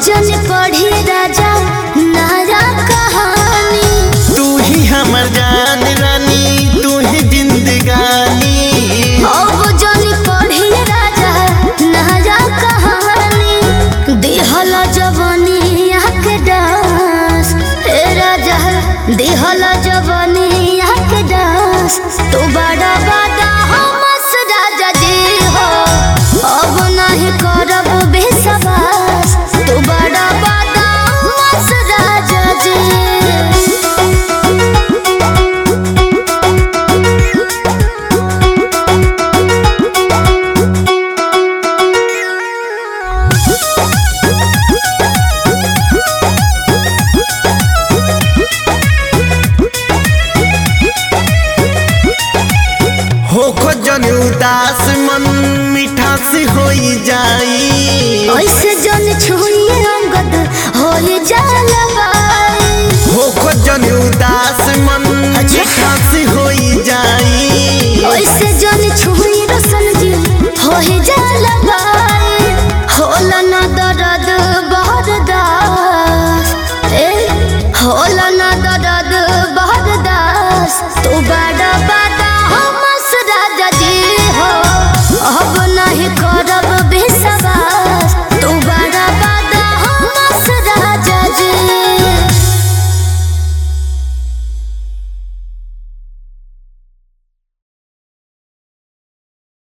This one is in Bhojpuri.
जन पढ़ी राजा नारा कहानी तू ही हमर जान रानी तू ही जिंदगानी अब जन पढ़ी राजा नारा कहानी दिहल जवानी के डांस हे राजा दिहल जवानी के डांस तू बड़ा